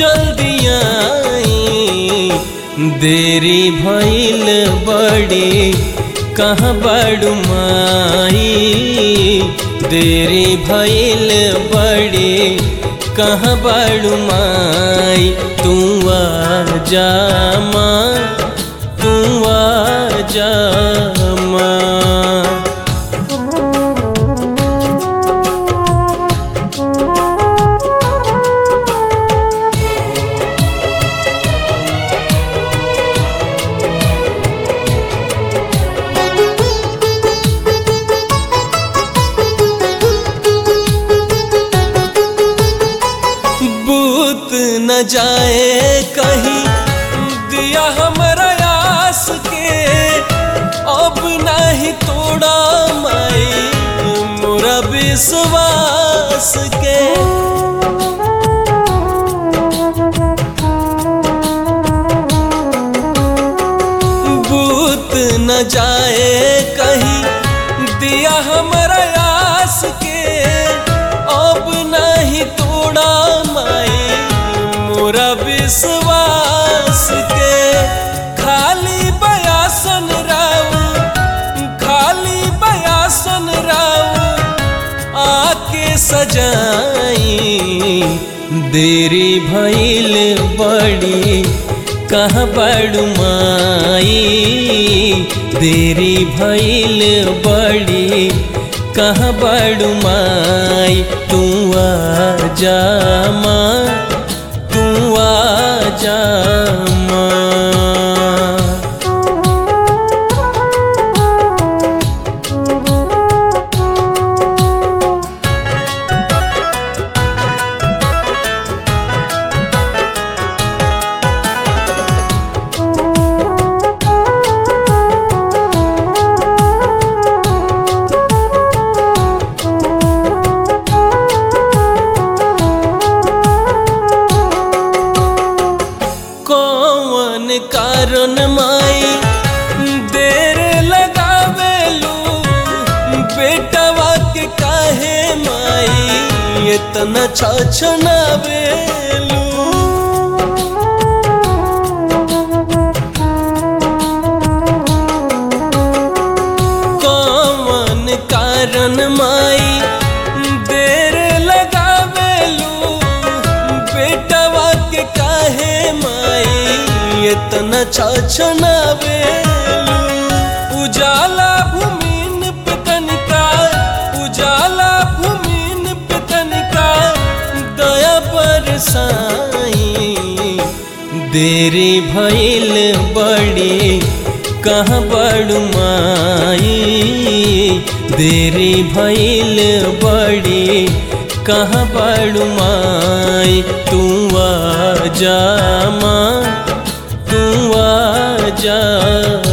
जल्दी आई देरी भइल बड़ी कहाँ बड़ू माई देरी भइल बड़ी कहाँ बड़ू माई तू आ जा माँ तू आ जा माँ बूत न जाए कहीं दिया हमरा आस के अब नहीं तोड़ा माई मोरा विश्वास के बूत न जाए कहीं दिया हमरा आस के अब नहीं तोड़ा माई मोरा विश्वास के खाली बयासन राऊ खाली बयासन राऊ आके सजाई देरी भइल बड़ी कहाँ बड़ू माई देरी भइल बड़ी कहाँ बड़ू माई तू आ जा माँ तू आ जा माँ कौन कारण माई देर लगावेलू बेटवा के काहे माई इतना छछनावेलू कौन कारण माई देर लगावेलू बेटवा के काहे माई इतना छछनावेलू उजाला भूमिन पे तनिका उजाला भूमिन पे तनिका दया बरसाई देरी भइल बड़ी कहाँ बड़ू माई देरी भइल बड़ी कहाँ बड़ू माई तू आ जा माँ तू आ जा